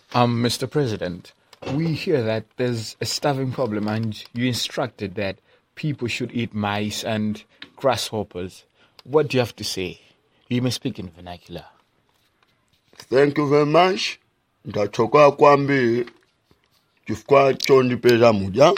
Um, Mr. President, we hear that there's a starving problem and you instructed that people should eat mice and grasshoppers. What do you have to say? You may speak in vernacular. Thank you very much. Ndachoka kwambiri chifukwa chondipeza muja.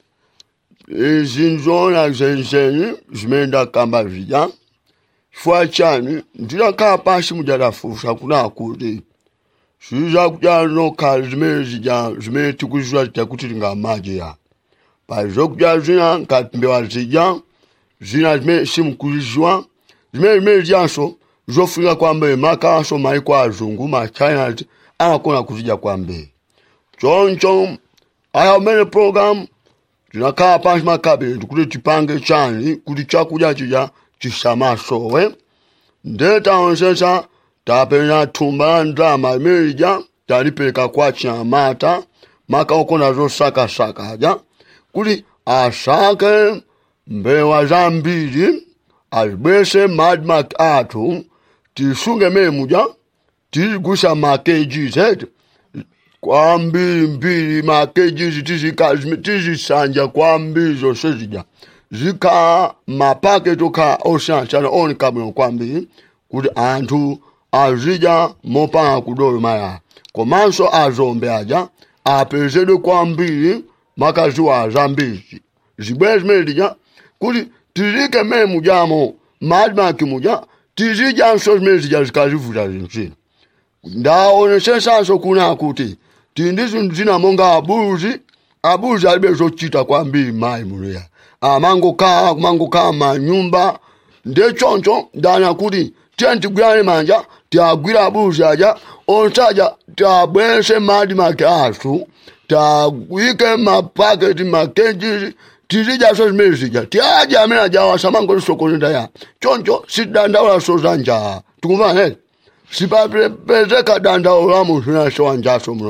Izi nzoona zenizeni zimene ndakamba zija. Chifukwa chani ndinakhala pansi mujadafusa kuna kuti ziza kudya nokhala zimene zija zimene tikuziwa zija kuti tingamadye ya. Pa zokudya zina ngati mbewa zija zina zimene simukuziziwa zimene zimene zijanso zofunika kwambiri makaso maiko azungu ma china anakona kuzidya kwambiri choncho aya umene program tinakhala pansi makabineti kuti tipange chani kuti chakudya chija chisamasowe nde taonsetsa tapenya thumba la ndalama limene lija talipereka kwa chinyamata makaokona zosakasakaja kuti asake mbewa zambiri azibwese madmark athu tisunge mene muja tizigusa makeji zetu kwambiri mbiri makeji tizisanja kwambiri zonse zija zikhala mapaketi okhala osiyanasiyana oneka bwino kwambiri kuti anthu azidya mopanda kudolomaya komanso azombe aja apezedwe kwambiri makaziwa zambiri zibwere zimene zija kuti tizike mmene mujamo madmark muja tizidyanso zimene zija zikazivuta zinthu ndaonesesanso kuna kuti tili ndi zinthu zina monga abuzi abuzi alibe zochita kwambiri mayi munoya amangokhala kumangokhala manyumba nde choncho ndana kuti tiye tigwirane manja tiagwira abuzi aja onse aja tiabwerese madmark athu tiyike mapaketi makeji tizidyaso zimene zija tiadya amene ajawa samangotisokoneza ya choncho sitidandaulaso za njala tikumva neti sipapezeka dandaulo la munthu nasowa njaso muno